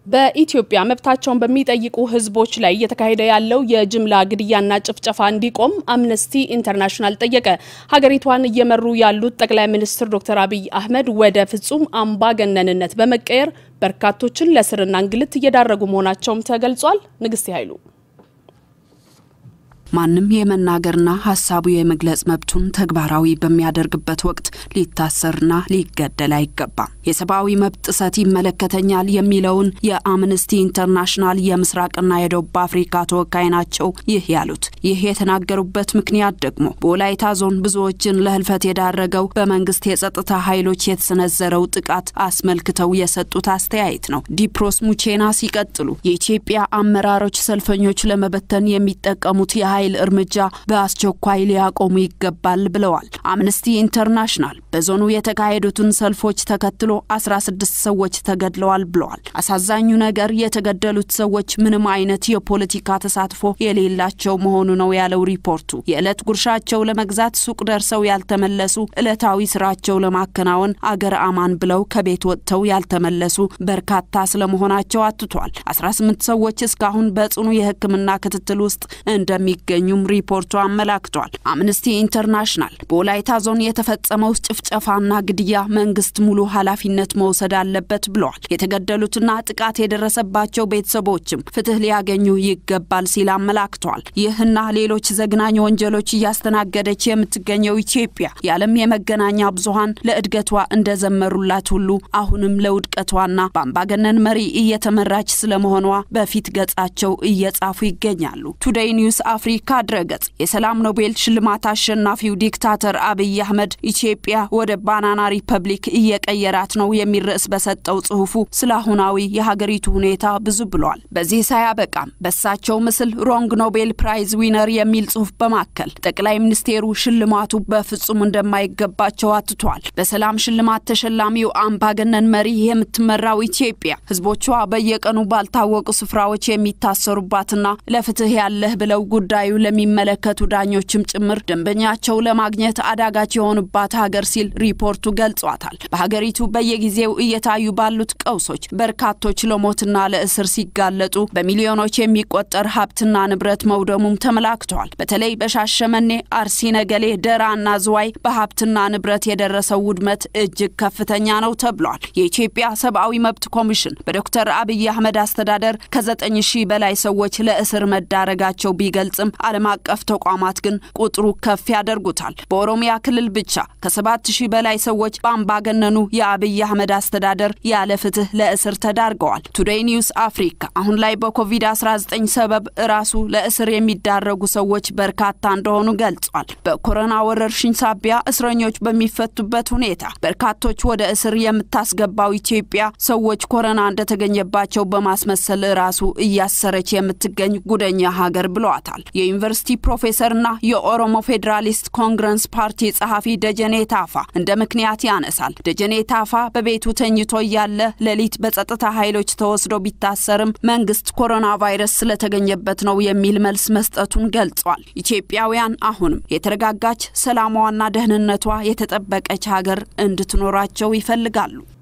በኢትዮጵያ መብታቸውን በሚጠይቁ ሕዝቦች ላይ እየተካሄደ ያለው የጅምላ ግድያና ጭፍጨፋ እንዲቆም አምነስቲ ኢንተርናሽናል ጠየቀ። ሀገሪቷን እየመሩ ያሉት ጠቅላይ ሚኒስትር ዶክተር አብይ አህመድ ወደ ፍጹም አምባገነንነት በመቀየር በርካቶችን ለእስርና እንግልት እየዳረጉ መሆናቸውም ተገልጿል። ንግስት ኃይሉ ማንም የመናገርና ሀሳቡ የመግለጽ መብቱን ተግባራዊ በሚያደርግበት ወቅት ሊታሰርና ሊገደል አይገባም። የሰብአዊ መብት ጥሰት ይመለከተኛል የሚለውን የአምነስቲ ኢንተርናሽናል የምስራቅና የደቡብ አፍሪካ ተወካይ ናቸው ይህ ያሉት። ይህ የተናገሩበት ምክንያት ደግሞ በወላይታ ዞን ብዙዎችን ለህልፈት የዳረገው በመንግስት የጸጥታ ኃይሎች የተሰነዘረው ጥቃት አስመልክተው የሰጡት አስተያየት ነው። ዲፕሮስ ሙቼና ሲቀጥሉ የኢትዮጵያ አመራሮች ሰልፈኞች ለመበተን የሚጠቀሙት የኃይል እርምጃ በአስቸኳይ ሊያቆሙ ይገባል ብለዋል። አምነስቲ ኢንተርናሽናል በዞኑ የተካሄዱትን ሰልፎች ተከትሎ 16 ሰዎች ተገድለዋል ብለዋል። አሳዛኙ ነገር የተገደሉት ሰዎች ምንም አይነት የፖለቲካ ተሳትፎ የሌላቸው መሆኑ ነው ያለው ሪፖርቱ። የዕለት ጉርሻቸው ለመግዛት ሱቅ ደርሰው ያልተመለሱ፣ ዕለታዊ ስራቸው ለማከናወን አገር አማን ብለው ከቤት ወጥተው ያልተመለሱ በርካታ ስለመሆናቸው አትቷል። 18 ሰዎች እስካሁን በጽኑ የሕክምና ክትትል ውስጥ እንደሚገ ገኙም ሪፖርቱ አመላክቷል። አምነስቲ ኢንተርናሽናል በወላይታ ዞን የተፈጸመው ጭፍጨፋና ግድያ መንግስት ሙሉ ኃላፊነት መውሰድ አለበት ብለዋል። የተገደሉትና ጥቃት የደረሰባቸው ቤተሰቦችም ፍትህ ሊያገኙ ይገባል ሲል አመላክቷል። ይህና ሌሎች ዘግናኝ ወንጀሎች እያስተናገደች የምትገኘው ኢትዮጵያ የዓለም የመገናኛ ብዙኃን ለእድገቷ እንደዘመሩላት ሁሉ አሁንም ለውድቀቷና በአምባገነን መሪ እየተመራች ስለመሆኗ በፊት ገጻቸው እየጻፉ ይገኛሉ። ቱዴይ ኒውስ አፍሪካ ድረገጽ የሰላም ኖቤል ሽልማት አሸናፊው ዲክታተር አብይ አህመድ ኢትዮጵያ ወደ ባናና ሪፐብሊክ እየቀየራት ነው የሚል ርዕስ በሰጠው ጽሁፉ ስለ አሁናዊ የሀገሪቱ ሁኔታ ብዙ ብሏል። በዚህ ሳያበቃም በሳቸው ምስል ሮንግ ኖቤል ፕራይዝ ዊነር የሚል ጽሁፍ በማከል ጠቅላይ ሚኒስቴሩ ሽልማቱ በፍጹም እንደማይገባቸው አትቷል። በሰላም ሽልማት ተሸላሚው አምባገነን መሪ የምትመራው ኢትዮጵያ ህዝቦቿ በየቀኑ ባልታወቁ ስፍራዎች የሚታሰሩባትና ለፍትህ ያለህ ብለው ጉዳዩ ለሚመለከቱ ዳኞችም ጭምር ደንበኛቸው ለማግኘት አዳጋች የሆኑባት ሀገር ሲል ሪፖርቱ ገልጿታል። በሀገሪቱ በየጊዜው እየታዩ ባሉት ቀውሶች በርካቶች ለሞትና ለእስር ሲጋለጡ በሚሊዮኖች የሚቆጠር ሀብትና ንብረት መውደሙም ተመላክቷል። በተለይ በሻሸመኔ፣ አርሲ ነገሌ፣ ደራና ዝዋይ በሀብትና ንብረት የደረሰው ውድመት እጅግ ከፍተኛ ነው ተብሏል። የኢትዮጵያ ሰብአዊ መብት ኮሚሽን በዶክተር አብይ አህመድ አስተዳደር ከዘጠኝ ሺህ በላይ ሰዎች ለእስር መዳረጋቸው ቢገልጽም ዓለም አቀፍ ተቋማት ግን ቁጥሩ ከፍ ያደርጉታል። በኦሮሚያ ክልል ብቻ ከሰባት ሺህ በላይ ሰዎች በአምባገነኑ የአብይ አህመድ አስተዳደር ያለ ፍትህ ለእስር ተዳርገዋል። ቱዴይ ኒውስ አፍሪካ አሁን ላይ በኮቪድ-19 ሰበብ ራሱ ለእስር የሚዳረጉ ሰዎች በርካታ እንደሆኑ ገልጿል። በኮሮና ወረርሽኝ ሳቢያ እስረኞች በሚፈቱበት ሁኔታ በርካቶች ወደ እስር የምታስገባው ኢትዮጵያ ሰዎች ኮሮና እንደተገኘባቸው በማስመሰል ራሱ እያሰረች የምትገኝ ጉደኛ ሀገር ብለዋታል። የዩኒቨርሲቲ ፕሮፌሰርና የኦሮሞ ፌዴራሊስት ኮንግረስ ፓርቲ ጸሐፊ ደጀኔ ታፋ እንደ ምክንያት ያነሳል። ደጀኔ ታፋ በቤቱ ተኝቶ እያለ ሌሊት በጸጥታ ኃይሎች ተወስዶ ቢታሰርም መንግስት ኮሮና ቫይረስ ስለተገኘበት ነው የሚል መልስ መስጠቱን ገልጿል። ኢትዮጵያውያን አሁንም የተረጋጋች ሰላሟና ደህንነቷ የተጠበቀች ሀገር እንድትኖራቸው ይፈልጋሉ።